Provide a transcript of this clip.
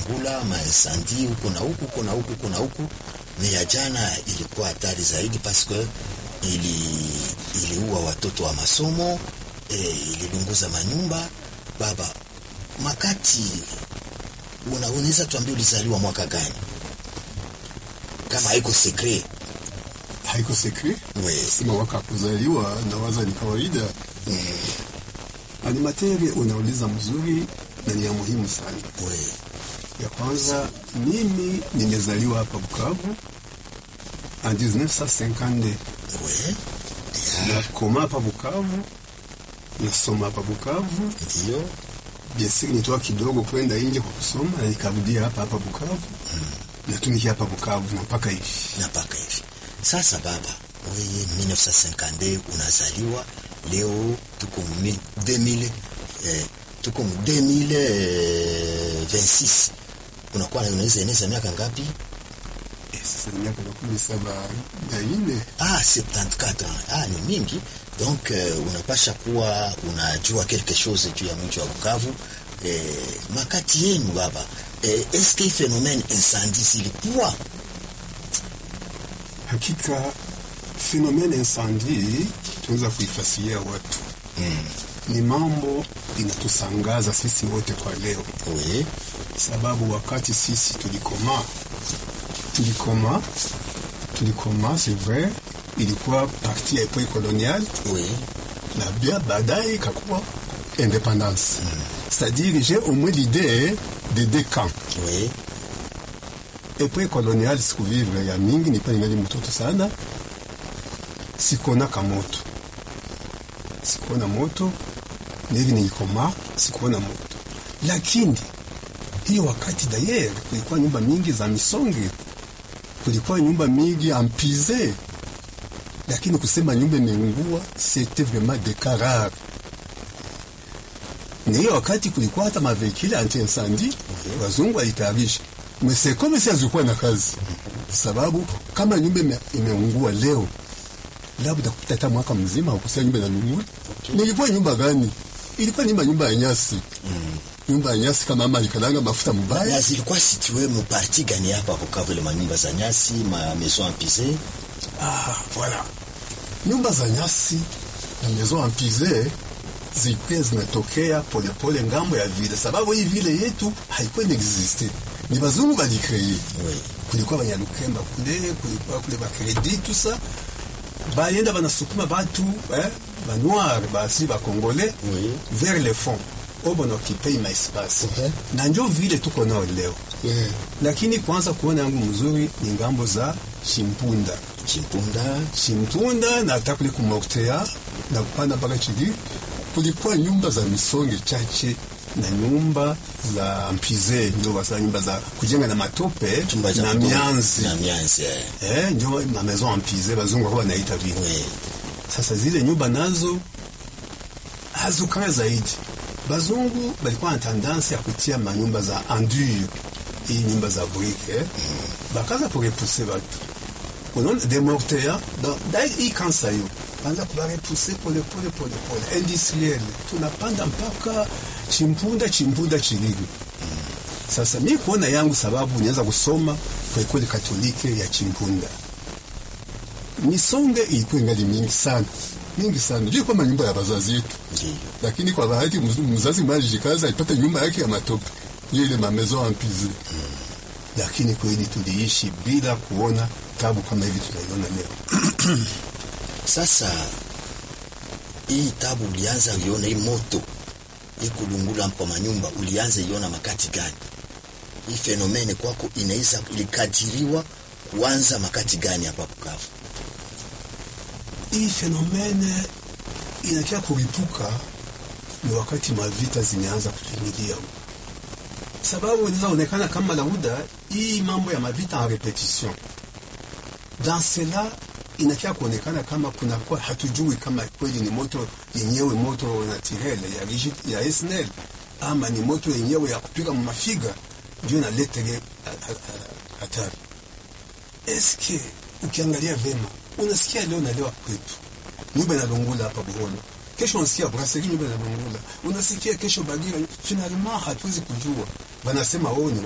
kulungula maencendie huko na huku huko na huku huko na huku. Ni ya jana ilikuwa hatari zaidi paske ili iliua watoto wa masomo e, ililunguza manyumba. Baba, makati una, unaweza tuambia ulizaliwa mwaka gani kama haiko secret? haiko sekre We, sema waka kuzaliwa na waza ni kawaida animatere unauliza mzuri na ni ya muhimu sana we, ya kwanza mimi nimezaliwa hapa bukavu en 1952 we, nakoma hapa bukavu nasoma hapa bukavu ndio biasiri nitoa kidogo kwenda nje kwa kusoma na nikarudia hapa hapa bukavu natumikia hapa bukavu na mpaka hivi na mpaka hivi sasa. Baba weye 1952 unazaliwa leo, tuko mu 2000 eh, tuko mu 2026 unakuwa unaweza eneza miaka ngapi? Eh, sasa ni miaka makumi saba na nne Ah, 74 ans. Ah, ni mingi donc uh, unapasha kuwa unajua quelque chose juu ya mji wa Bukavu. Eh, makati yenu baba eh, est-ce que phénomène incendie silikuwa Hakika fenomene incendie tunaweza kuifasiria watu mm. ni mambo inatusangaza sisi wote kwa leo, Oui, sababu wakati sisi tulikoma tulikoma tulikoma, c'est vrai, ilikuwa parti ya epoque coloniale oui, na bien baadaye ikakuwa indépendance. C'est-à-dire j'ai au moins l'idée de deux camps. oui, Epoque coloniale sikuvivre ya mingi, nipa ningali mtoto sana, sikuonaka moto, sikuona moto nivi nilikoma, sikuona moto, lakini hiyo wakati dayer kulikuwa nyumba mingi za misonge, kulikuwa nyumba mingi ampize, lakini kusema nyumba imeungua c'était vraiment des cas rares. Ni hiyo wakati kulikuwa hata mavekile anti incendie wazungu walitayarisha, mesekome si hazikuwa na kazi, sababu kama nyumba ime, imeungua leo, labda kupita hata mwaka mzima ukusia nyumba inalungua. Nilikuwa nyumba gani? Ilikuwa nyumba nyumba ya nyasi nyumba ya nyasi kama mama alikalanga mafuta na mbaya. zilikuwa situe mu parti gani hapa Bukavu, ile manyumba za nyasi ma maison empise Ah, voilà. Nyumba za nyasi na maison ampize zilikuwa zinatokea polepole ngambo ya vile, sababu hii vile yetu haikuwa inexiste, ni bazungu balikreye. oui, Kulikuwa banyalukemba kule, kulikuwa kule bakredi tusa bayenda banasukuma batu eh, banoir basi bakongole Oui. vers le fond obo naokipe ima espace Okay. na njo vile tuko nao leo yeah. lakini kwanza kuona yangu mzuri ni ngambo za Chimpunda Chimpunda Chimpunda na hata kule kumoktea na kupanda mpaka chini, kulikuwa nyumba za misonge chache na nyumba za mpize, ndio wasa nyumba za kujenga na matope chumba cha na kutoa- mianzi na mianzi eh. eh, ndio ma maison en mpize bazungu walikuwa wanaita vile. oui. Sasa zile nyumba nazo hazukaa zaidi. Bazungu balikuwa na tendansi ya kutia manyumba za endur, hii nyumba za brique eh? bakaza kurepuse batu unaona demortea dai hii kansa hiyo anza kubarepuse pole pole pole pole industriel, tunapanda mpaka chimpunda chimpunda chiligi. Sasa mi kuona yangu sababu niweza kusoma kwa ekole katolike ya Chimpunda misonge ilikuwa ingali mingi sana mingi sana juu kwamba nyumba ya wazazi yetu, Ndiyo. lakini kwa bahati mz- mzazi mmoja alijikaza alipata nyumba yake ya matope, hiyo ile mamezo ampize. Lakini kweli tuliishi bila kuona tabu kama hivi tunaiona leo. Sasa hii tabu ulianza uiona hii moto hii kulungula kwa manyumba ulianza iona makati gani? Hii fenomene kwako inaweza ilikadiriwa kuanza makati gani hapa Bukavu? Hii fenomene inakia kuripuka ni wakati mavita zimeanza kutumilia, sababu inaweza onekana kama lauda hii mambo ya mavita en repetition dans cela inakia kuonekana kama kunakuwa hatujui kama kweli ni moto yenyewe moto naturel ya rigid ya SNL ama ni moto yenyewe ya kupiga mafiga ndio inaletere hatari. Eske ukiangalia vema unasikia leo na leo kwetu nyumba inalungula hapa Buholo, kesho unasikia Brasserie nyumba inalungula, unasikia kesho Bagira. Finalement hatuwezi kujua, wanasema oh, ni